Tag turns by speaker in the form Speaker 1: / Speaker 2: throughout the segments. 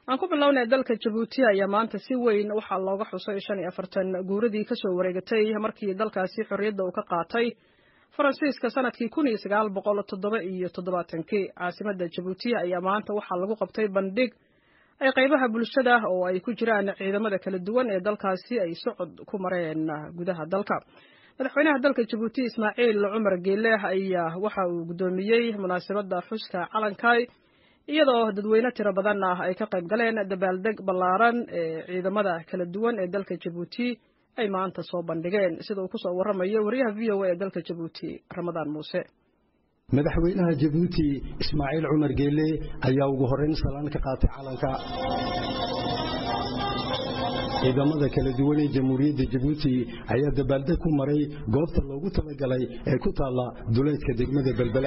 Speaker 1: aan ku bilownay dalka jabuuti ayaa maanta si weyn waxaa looga xusay shan iyo afartan guuradii kasoo wareegatay markii dalkaasi xorriyadda uu ka qaatay faransiiska sanadkii kun iyo sagaal boqol toddoba iyo toddobaatankii caasimadda jabuuti ayaa maanta waxaa lagu qabtay bandhig ay qaybaha bulshada oo ay ku jiraan ciidamada kala duwan ee dalkaasi ay socod ku mareen gudaha dalka madaxweynaha dalka jabuuti ismaaciil cumar geele ayaa waxa uu guddoomiyey munaasabadda xuska calankay iyadoo dadweyne tiro badan ah ay ka qayb galeen dabaaldeg ballaaran ee ciidamada kala duwan ee dalka jabuuti ay maanta soo bandhigeen sida uu kusoo warramayo wariyaha v o a ee dalka jabuuti ramadaan muuse
Speaker 2: madaxweynaha jabuuti ismaaciil cumar geele ayaa ugu horrayn salaan ka qaatay calanka ciidamada kala duwan ee jamhuuriyadda jabuuti ayaa dabaaldeg ku maray goobta loogu talagalay ee ku taalla duleedka degmada belbela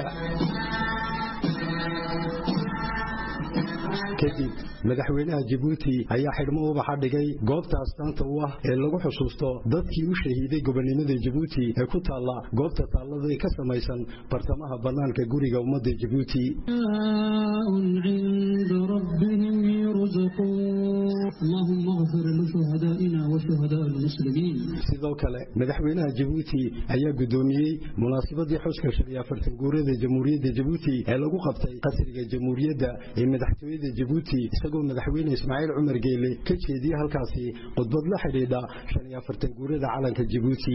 Speaker 2: kadib madaxweynaha jabuuti ayaa xidhmo ubaxa dhigay goobta astaanta u ah ee lagu xusuusto dadkii u shahiiday gobonnimada jabuuti ee ku taalla goobta taallada ka samaysan bartamaha bannaanka guriga ummadda jabuuti sidoo kale madaxweynaha jabuuti ayaa guddoomiyey munaasabadii xuska shan iyo afartan guurada jamhuuriyadda jabuuti ee lagu qabtay qasriga jamhuuriyadda ee madaxtooyada jabuuti isagoo madaxweyne ismaaciil cumar geele ka jeediyey halkaasi khudbad la xidhiidha shan iyo afartan guurada calanka jabuuti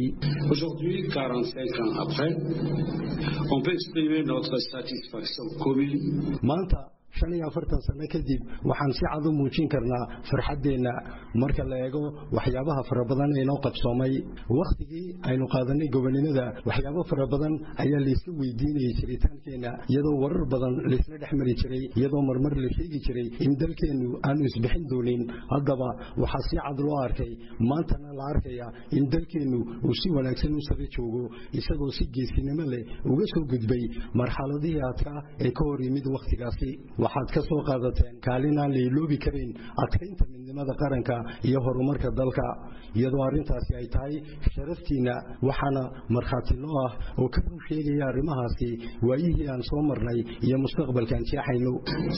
Speaker 2: maanta shan iyo afartan sano kadib waxaan si cad u muujin karnaa farxaddeenna marka la eego waxyaabaha fara badan ee noo qabsoomay wakhtigii aynu qaadanay gobonnimada waxyaabo fara badan ayaa layska weydiinayay jiritaankeenna iyadoo warar badan laysla dhex mari jiray iyadoo marmar la sheegi jiray in dalkeennu aanu isbixin doonin haddaba waxaa si cad loo arkay maantana la arkaya in dalkeennu uu si wanaagsan u sara joogo isagoo si geesinimo leh uga soo gudbay marxaladihii adkaa ee ka hor yimid wakhtigaasi waxaad ka soo qaadateen kaalin aan la iloobi karin adkaynta midnimada qaranka iyo horumarka dalka iyadoo arrintaasi ay tahay sharaftiinna waxaana markhaati loo ah oo ka run sheegaya arrimahaasi waayihii aan soo marnay iyo mustaqbalkaan jeexayno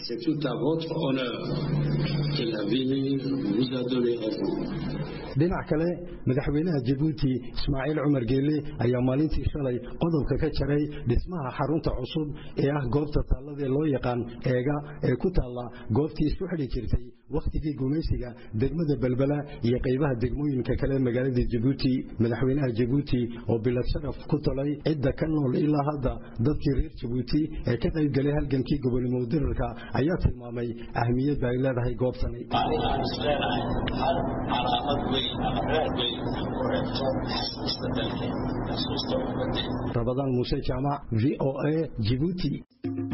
Speaker 2: dhinac kale madaxweynaha jabuuti ismaaciil cumar geele ayaa maalintii shalay qodobka ka jaray dhismaha xarunta cusub ee ah goobta taalladaee loo yaqaan eega ee ku taalla goobtii isku xidhi jirtay wakhtigii gumaysiga degmada belbela iyo qaybaha degmooyinka kale magaalada jabuuti madaxweynaha jabuuti oo bilad sharaf ku talay cidda ka nool ilaa hadda dadkii reer jabuuti ee ka qaybgalay halgankii gobonnimo dirarka ayaa tilmaamay ahmiyadda ay leedahay goobtani rabadaan muuse jaamac v o a jibuuti